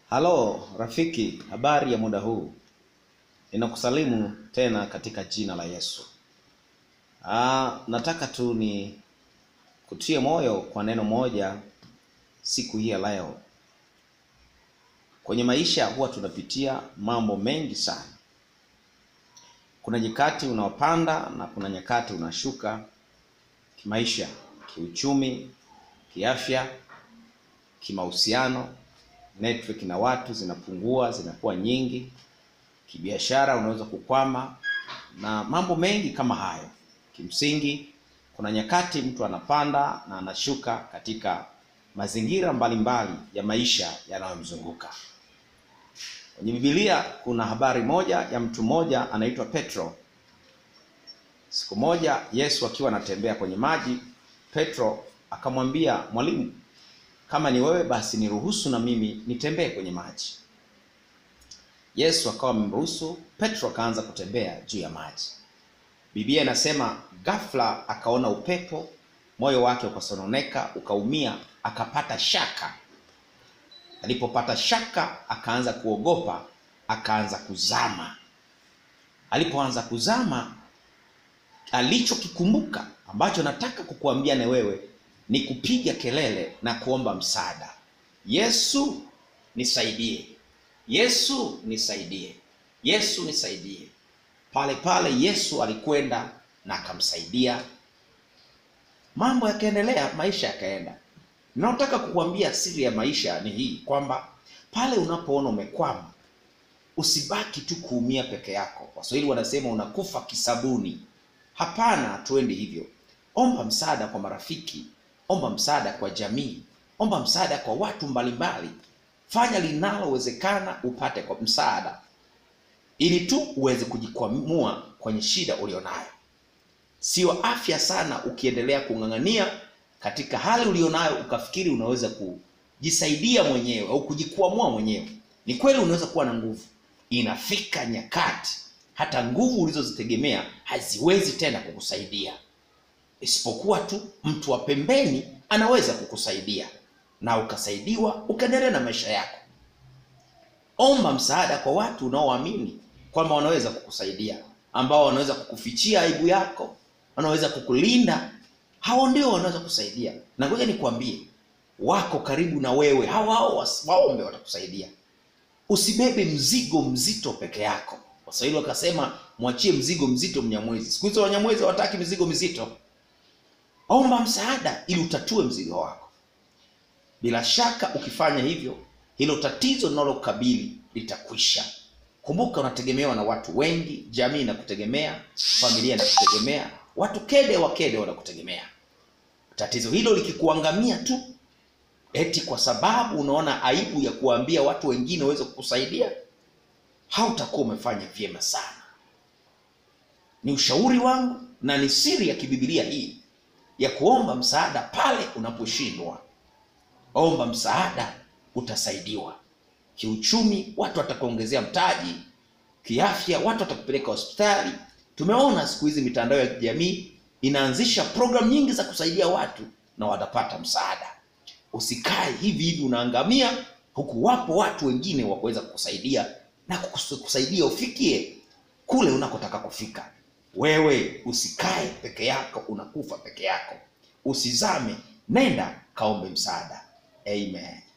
Halo rafiki, habari ya muda huu? Ninakusalimu tena katika jina la Yesu. Ah, nataka tu ni kutie moyo kwa neno moja siku hii ya leo. Kwenye maisha huwa tunapitia mambo mengi sana. Kuna nyakati unaopanda na kuna nyakati unashuka kimaisha, kiuchumi, kiafya, kimahusiano network na watu zinapungua, zinakuwa nyingi. Kibiashara unaweza kukwama na mambo mengi kama hayo. Kimsingi, kuna nyakati mtu anapanda na anashuka katika mazingira mbalimbali ya maisha yanayomzunguka. Kwenye Biblia kuna habari moja ya mtu mmoja anaitwa Petro. Siku moja Yesu akiwa anatembea kwenye maji, Petro akamwambia, mwalimu, kama ni wewe basi niruhusu na mimi nitembee kwenye maji. Yesu akawa amemruhusu, Petro akaanza kutembea juu ya maji. Biblia inasema ghafla akaona upepo, moyo wake ukasononeka, ukaumia, akapata shaka. Alipopata shaka, akaanza kuogopa, akaanza kuzama. Alipoanza kuzama, alichokikumbuka ambacho nataka kukuambia na wewe ni kupiga kelele na kuomba msaada. Yesu nisaidie, Yesu nisaidie, Yesu nisaidie. Pale pale Yesu alikwenda na akamsaidia, mambo yakaendelea, maisha yakaenda. Ninataka kukuambia siri ya maisha ni hii kwamba pale unapoona umekwama, usibaki tu kuumia peke yako. Waswahili wanasema unakufa kisabuni. Hapana, tuende hivyo. Omba msaada kwa marafiki, omba msaada kwa jamii, omba msaada kwa watu mbalimbali. Fanya linalowezekana upate kwa msaada, ili tu uweze kujikwamua kwenye shida ulionayo. Sio afya sana ukiendelea kung'ang'ania katika hali ulionayo ukafikiri unaweza kujisaidia mwenyewe au kujikwamua mwenyewe. Ni kweli unaweza kuwa na nguvu, inafika nyakati hata nguvu ulizozitegemea haziwezi tena kukusaidia isipokuwa tu mtu wa pembeni anaweza kukusaidia na ukasaidiwa ukaendelea na maisha yako. Omba msaada kwa watu unaoamini kwamba wanaweza kukusaidia, ambao wanaweza kukufichia aibu yako, wanaweza kukulinda. Hao ndio wanaweza kusaidia, na ngoja nikwambie, wako karibu na wewe, hao hao waombe, watakusaidia. Usibebe mzigo mzito peke yako. Waswahili wakasema mwachie mzigo mzito Mnyamwezi. Siku hizo Wanyamwezi hawataki mizigo mizito. Omba msaada ili utatue mzigo wako. Bila shaka ukifanya hivyo, hilo tatizo linalokabili litakwisha. Kumbuka, unategemewa na watu wengi, jamii inakutegemea, familia inakutegemea, watu kede wa kede wanakutegemea. Tatizo hilo likikuangamia tu, eti kwa sababu unaona aibu ya kuwaambia watu wengine waweze kukusaidia, hautakuwa umefanya vyema sana. Ni ushauri wangu na ni siri ya kibibilia hii ya kuomba msaada pale unaposhindwa. Omba msaada, utasaidiwa. Kiuchumi, watu watakuongezea mtaji. Kiafya, watu watakupeleka hospitali. Tumeona siku hizi mitandao ya kijamii inaanzisha programu nyingi za kusaidia watu na watapata msaada. Usikae hivi hivi unaangamia, huku wapo watu wengine wa kuweza kukusaidia na kukusaidia ufikie kule unakotaka kufika. Wewe usikae peke yako, unakufa peke yako. Usizame, nenda kaombe msaada. Amen.